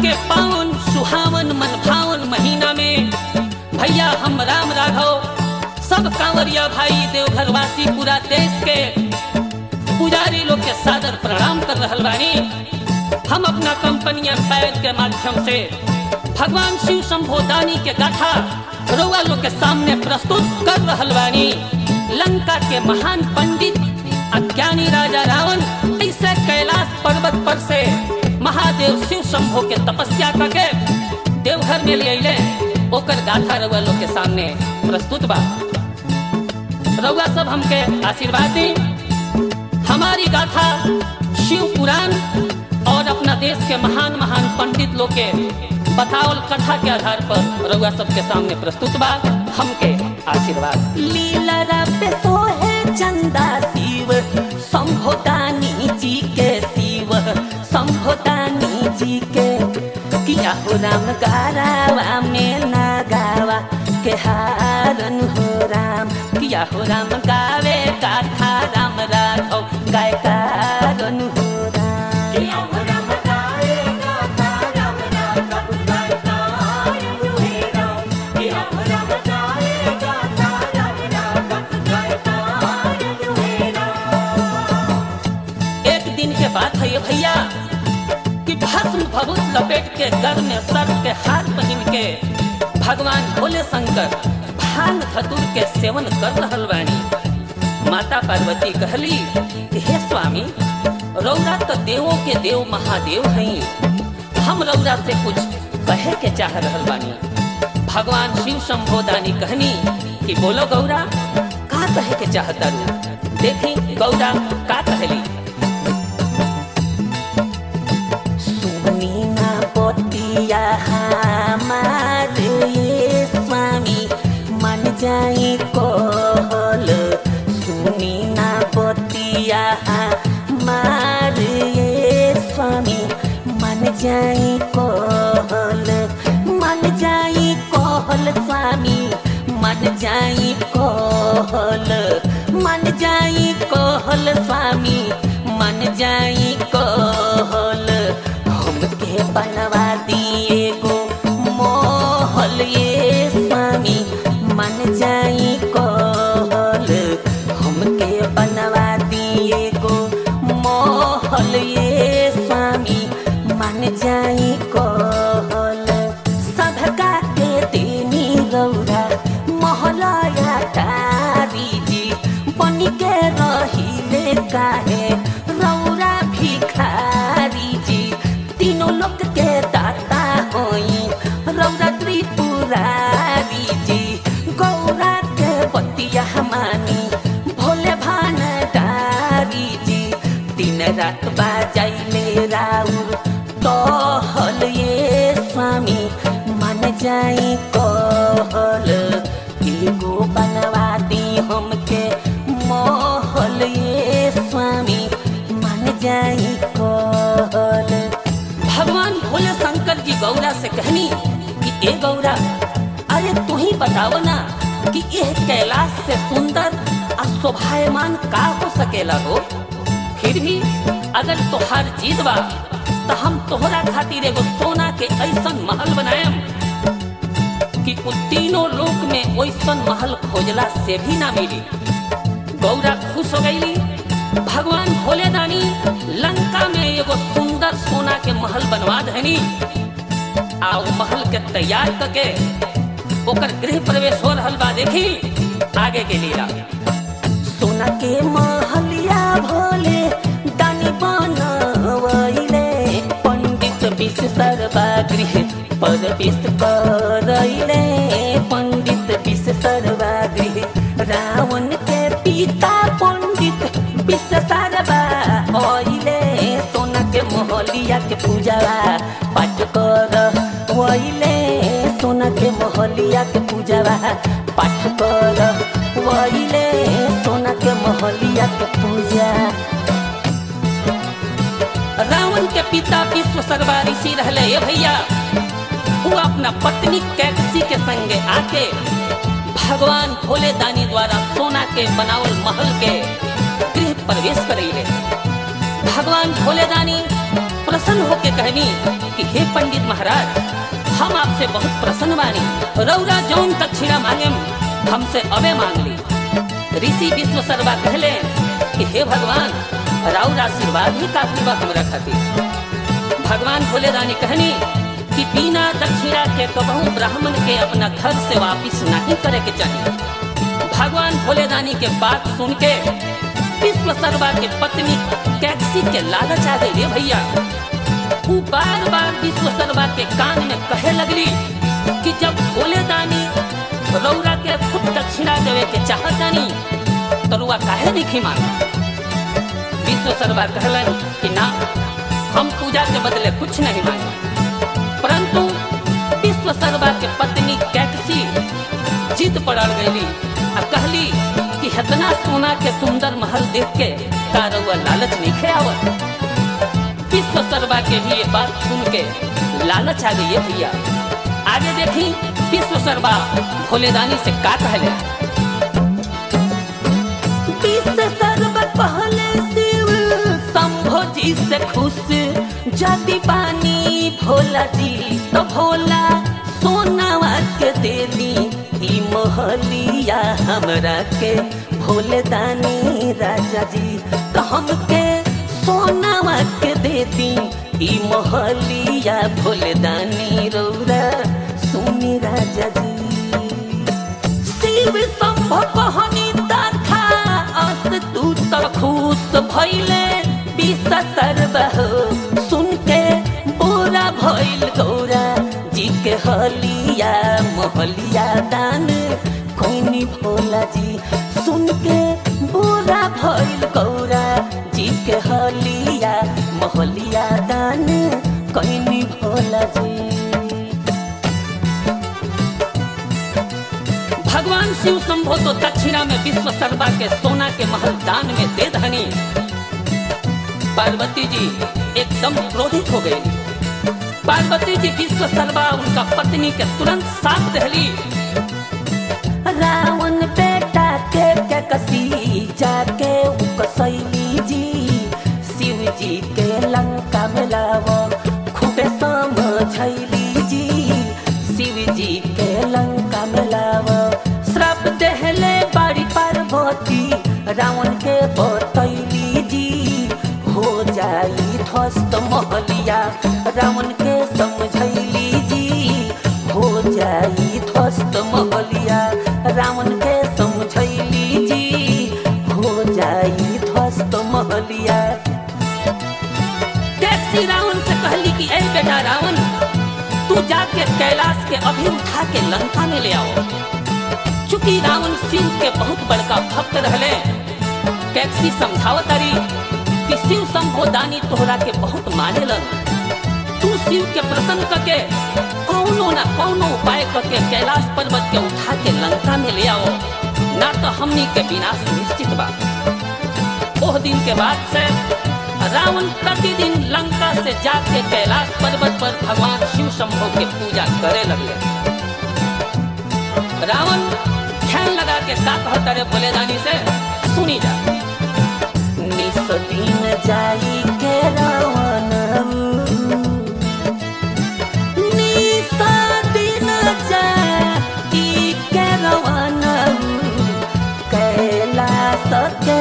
के पावन सुहावन मन भावन महीना में भैया हम राम राघव सब कांवरिया भाई देवघर वासी पूरा देश के पुजारी लोग के सादर प्रणाम कर रहल बानी हम अपना कंपनी एम्पायर के माध्यम से भगवान शिव शंभोदानी के गाथा रउआ लोग के सामने प्रस्तुत कर रहल बानी लंका के महान पंडित अज्ञानी राजा रावण ऐसे कैलाश पर्वत पर से महादेव शिव शंभो के तपस्या करके देवघर में ले अले ओकर गाथा रउआ लोग के सामने प्रस्तुत बा रउआ सब हमके आशीर्वाद दी हमारी गाथा शिव पुराण और अपना देश के महान महान पंडित लोग के बतावल कथा के आधार पर रउआ सबके सामने प्रस्तुत बा हमके आशीर्वाद लीला पे सोहे चंदा शिव संभोदानी जी के शिव संभोदानी जी के किया हो राम गारावा में ना गावा के हारन हो राम किया हो राम गावे गाथा राम राघव गाय कारण हो राम एक दिन के बात है ये भैया कि भस्म भभूत लपेट के घर में सर के हाथ पहन के भगवान भोले शंकर भांग धतुर के सेवन कर रहल बानी माता पार्वती कहली कि हे स्वामी रौरा तो देवों के देव महादेव हैं हम रौरा से कुछ कहे के चाह रहल बानी भगवान शिव शंभोदानी कहनी कि बोलो गौरा का कहे के चाहता रू देखी गौरा का कहली सुनी ना पोतिया हमार ये स्वामी मन जाई कोहल सुनी ना पोतिया हमार ये स्वामी मन जाई कोहल मन जाई कोहल स्वामी मन जाई कोहल मन जाई कोहल स्वामी मन जाई कोहल हमके बनवा दिए गो मोहल ये स्वामी मन जाई कोहल हमके बनवा दिए गो मोहल ये स्वामी मन जाई कोहल सबका के देनी गौरा मोहलया तारी जी बनी के रहिले काहे रौरा भिखारी जी तीनों लोग के दाता होई रौरा त्रिपुरारी जी गौरा के बतिया मानी भोले भानडारी जी दिन रात बाजाइले राउर कहल ये स्वामी मन जाई कहल एगो बनवा दी हमके मोहल ये स्वामी मन जाई कहल भगवान भोले शंकर जी गौरा से कहनी कि ए गौरा अरे तू ही बताओ ना कि यह कैलाश से सुंदर और शोभायमान का हो सकेला हो फिर भी अगर तोहार जीत बा तो हम तोहरा खातिर एगो सोना के ऐसन महल बनाएम कि उ तीनों लोक में वैसन महल खोजला से भी ना मिली गौरा खुश हो गईली भगवान भोले दानी लंका में एगो सुंदर सोना के महल बनवा देनी आ उ महल के तैयार करके ओकर गृह प्रवेश हो रहल बा देखी आगे के लीला सोना के महलिया भोले दानी बनवैले पंडित विश्व सर्वा गृह प्रवेश करैले पंडित विश्व सर्वा गृह रावण के पिता पंडित विश्व सर्वा ओइले सोना के महलिया के पूजावा पाठ कर वैले सोना के महलिया के पूजावा पाठ कर वैले सोना के महलिया के पूजा रावण के पिता विश्व सर्वा ऋषि रहले ये भैया वो अपना पत्नी कैकसी के संगे आके भगवान भोले दानी द्वारा सोना के बनावल महल के गृह प्रवेश करेले भगवान भोले दानी प्रसन्न होके कहनी कि हे पंडित महाराज हम आपसे बहुत प्रसन्न बानी रौरा जौन दक्षिणा मांगे हमसे अबे मांग ली ऋषि विश्व सर्वा कहले कि हे भगवान राउर आशीर्वाद ही काफी बा हमरा खातिर भगवान भोले रानी कहनी कि बिना दक्षिणा के कबहू ब्राह्मण के अपना घर से वापिस नहीं करे के चाहिए भगवान भोले रानी के बात सुन के विश्व सर्वा के पत्नी कैक्सी के लालच आ गई रे भैया वो बार बार विश्व सर्वा के कान में कहे लगली कि जब भोले दानी रौरा के खुद दक्षिणा देवे के चाहत दानी तो रुआ काहे नहीं मांगा विश्व सर्वा कहलन कि ना हम पूजा के बदले कुछ नहीं मांगे परंतु विश्व सर्वा के पत्नी कैकसी जिद पड़ल गई आ कहली कि इतना सोना के सुंदर महल देख के का रउआ लालच नहीं खे आवत विश्व सर्वा के भी ये बात सुन के लालच आ गई है भैया आगे देखी विश्व सर्वा भोलेदानी से का कहले विश्व सर्व पहले शिव शंभो जी से खुश जाति पानी भोला जी तो भोला सोनावा के दे दी ई मोहलिया हमरा के भोले दानी राजा जी तो हमके सोनावा के दे दी ई मोहलिया भोले दानी रौरा सुनी राजा जी शिव शंभ कहनी तथा अस तू तो खुश भइले विष सर्व हो सुन के बुरा भइल गौरा जी के हलिया मोहलिया दान कोनी भोला जी सुन के बुरा भइल गौरा जी के हलिया मोहलिया दान कोनी भोला जी भगवान शिव शंभो तो दक्षिणा में विश्व सर्वा के सोना के महल दान में दे धनी पार्वती जी एकदम क्रोधित हो गई पार्वती जी विश्व सर्वा उनका पत्नी के तुरंत साथ दहली रावण बेटा के के कसी जाके ukasैली जी शिव जी के लंका में लावो खूबे समझैली जी शिव जी के लंका में लावो श्राप देहले बाड़ी पार्वती रावण के बतैली जी हो जाई ध्वस्त महलिया रावण के समझैली जी हो जाई ध्वस्त महलिया रावण के समझैली जी हो जाई ध्वस्त महलिया टैक्सी रावण से कहली कि ए बेटा रावण तू जाके कैलाश के अभी उठा के लंका में ले आओ चूंकि रावण शिव के बहुत बड़का भक्त रहले टैक्सी समझावत रही कि शिव शंभो दानी तोहरा के बहुत मानेलन तू शिव के प्रसन्न करके कौनो ना कौनो उपाय करके कैलाश पर्वत के उठा के लंका में ले आओ ना तो हमनी के विनाश निश्चित बा ओह दिन के बाद से रावण प्रतिदिन लंका से जाके कैलाश पर्वत पर भगवान शिव शंभो के पूजा करे लगले रावण ध्यान लगा के का कहता रे बोले रानी से सुनी जा निस दिन जाई के रावण निस दिन जाई के रावण कैलाश के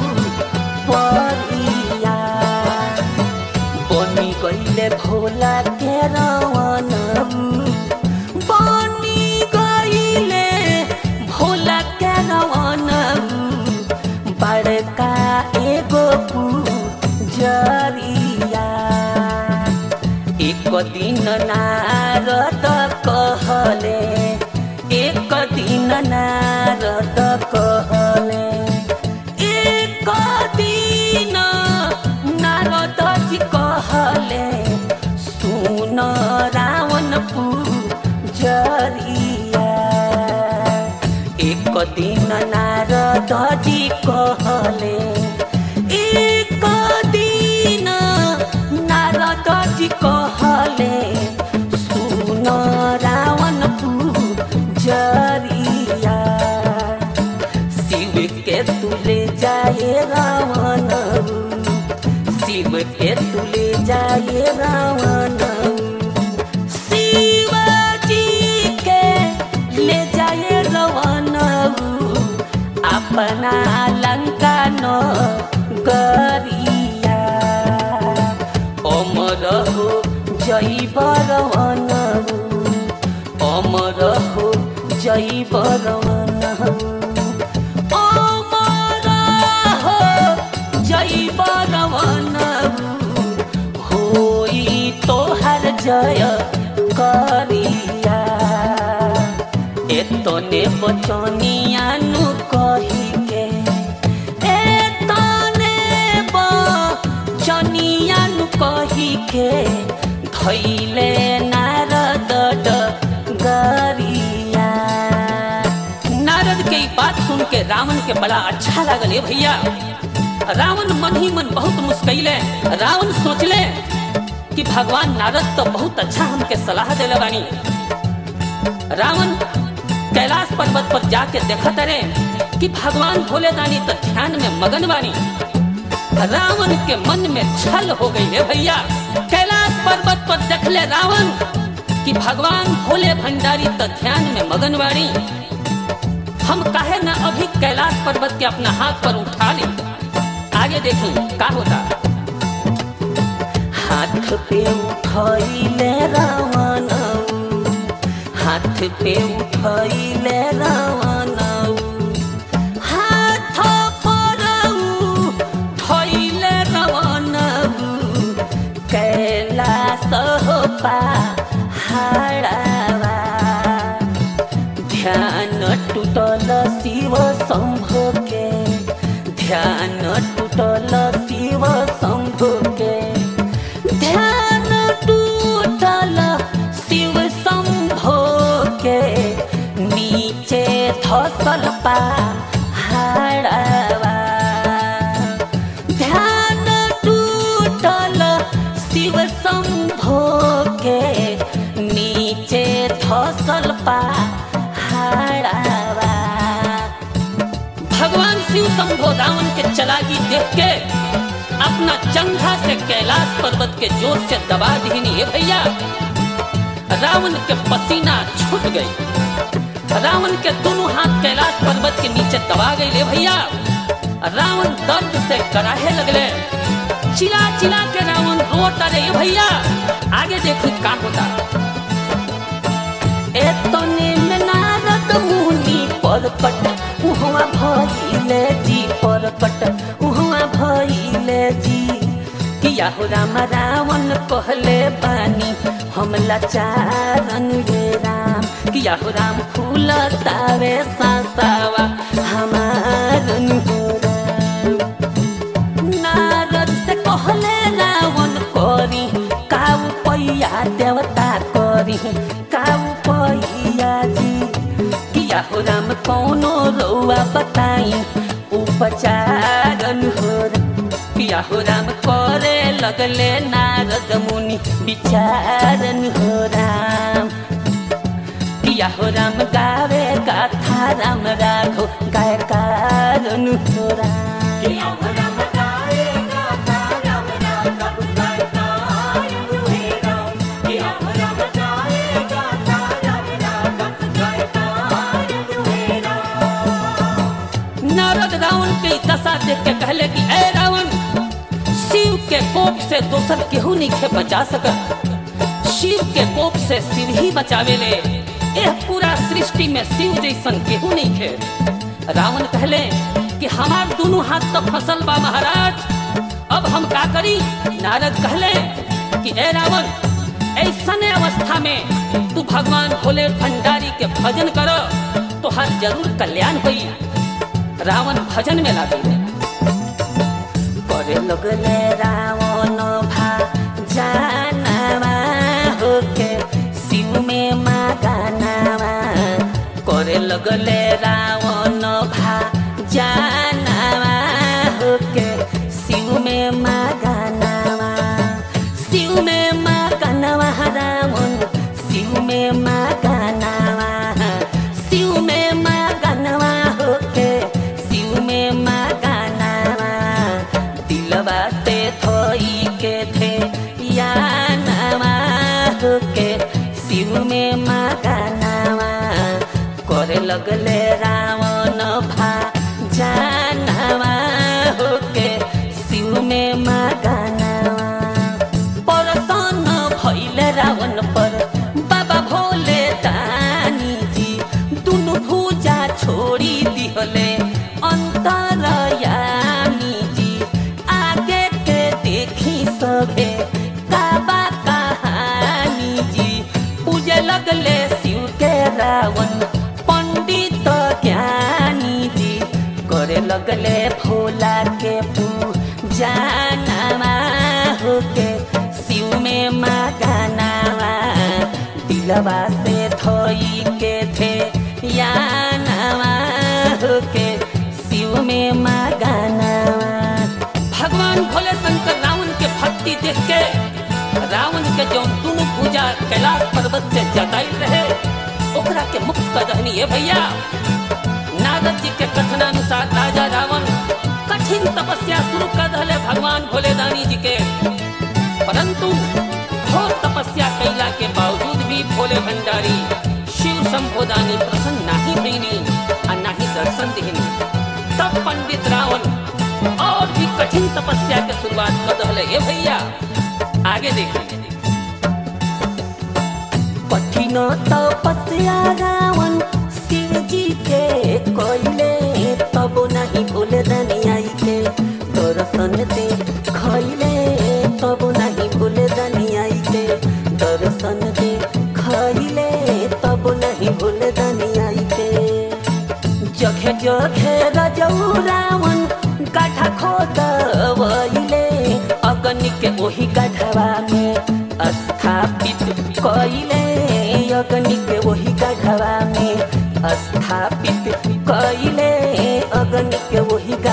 परिया बनी गईले भोला के रावण बनी गईले भोला के रावण बड़का एगो जरिया एक दिन नारद कहले एक दिन नारद कहले एक दिन नारद जी कहले सुन रावण पूजरिया एक दिन नारद जी कहले एक दिन नारद जी कहले सुन रावण पूजरिया शिव के तुले जाए रावण शिव ए तुले जाए रावण शिवाजी के ले जाए रावण अपना लंका न गरिया अमर हो जय बरवन अमर हो जय बरवन अमर हो जय बरवन होई तोहर जय करिया एतने बचनियानु कही के एतने बचनियानु कही के धैले नारद गरिया नारद के ई बात सुन के रावण के बड़ा अच्छा लागल ए भैया रावण मन ही मन बहुत मुस्कैले रावण सोचले कि भगवान नारद तो बहुत अच्छा हमके सलाह देले बानी रावण कैलाश पर्वत पर जाके देखत रहे कि भगवान भोले दानी तो ध्यान में मगन बानी रावण के मन में छल हो गई है भैया कैलाश पर्वत पर देखले रावण कि भगवान भोले भंडारी तो ध्यान में मगन बानी हम काहे ना अभी कैलाश पर्वत के अपना हाथ पर उठा ली आगे देखी का होता हाथ पे उठैले रावण हाथ पे उठैले रावण हाथ पर उठैले रावण कैलाश हो पहाड़वा ध्यान टूटल शिव शंभो के ध्यान टूटल शिव शंभो के ध्यान टूटल शिव शंभो के नीचे धसल पहाड़वा ध्यान टूटल शिव शंभो के नीचे धसल पहाड़वा भगवान शिव शंभो रावण के चलाकी देख के अपना जंघा से कैलाश पर्वत के जोर से दबा दीनी है भैया रावण के पसीना छूट गई रावण के दोनों हाथ कैलाश पर्वत के नीचे दबा गई ले भैया रावण दर्द से कराहे लगले चिल्ला चिल्ला के रावण रोता रहे भैया आगे देखो का होता एतने में नारद मुनि परपट उहवा भइले जी परपट उहवा भइले जी किया हो राम रावण कहले बानी हम लाचारन ये राम किया हो राम फूल तावे सासावा हमारन हो राम नारद से कहले रावण करी काऊ पैया देवता करी काऊ पैया जी किया हो राम कौनो रौआ बताई उपचारन हो राम। किया हो राम करे लगले नारद मुनि विचारन हो राम किया हो राम गावे गाथा राम राघो गाय कारण हो राम नारद रावण के ई दशा देख के कहले कि ए रावण शिव के कोप से दोसर केहू नहीं के बचा सकत शिव के कोप से शिव ही बचावे ले एह पूरा सृष्टि में शिव जैसन केहू नहीं खे रावण कहले कि हमार दोनों हाथ तो फसल बा महाराज अब हम का करी नारद कहले कि ए रावण ऐसने अवस्था में तू भगवान भोले भंडारी के भजन कर तो हर जरूर कल्याण हुई रावण भजन में लागे करे लगले रावण भा जानवा होके शिव में मागानावा करे लगले रावण भा जानवा होके शिव में मागानावा शिव में मागानावा रावण शिव में मागानावा शिव में मागानावा होके शिव में मागानावा दिलवा से थो के थे या नवा के शिव में मगनावा करे लगले रावण भा जानवा के शिव में मगनावा परसन भैले रावण पर बाबा भोले दानी जी दुनु भुजा छोड़ी दिहले अंतरयामी जी आगे के देखी सभे काबा कहानी जी पूजे लगले शिव के रावण पंडित ज्ञानी जी करे लगले भोला के पूजा नामा होके शिव में मगनावा दिलवा से थोई के थे या नवा होके शिव में मगनावा भगवान भोले शंकर रावण के भक्ति देख के रावण के जो दोनों पूजा कैलाश पर्वत से जताई रहे ओकरा के मुक्त कर दहनी है भैया नारद जी के कथनानुसार राजा रावण कठिन तपस्या शुरू कर दहले भगवान भोले दानी जी के परंतु घोर तपस्या कैला के बावजूद भी भोले भंडारी शिव संबोधानी प्रसन्न नाही भईनी और नाही दर्शन दिहनी तब पंडित रावण और भी कठिन तपस्या के शुरुआत कर दहले हे भैया आगे देखिए कठिन तपस्या रावण शिव जी के कोइले तब नहीं भूले दनियाई के दर्शन दे खैले तब नहीं भूले दनियाई के दर्शन दे खैले तब नहीं भूले दनियाई के जखे जखे रजऊ रावण गाठा खोदवैले अग्नि के ओही गढ़वा में स्थापित कइले अग्नि के ओही गढ़वा में स्थापित कइले अग्नि के ओही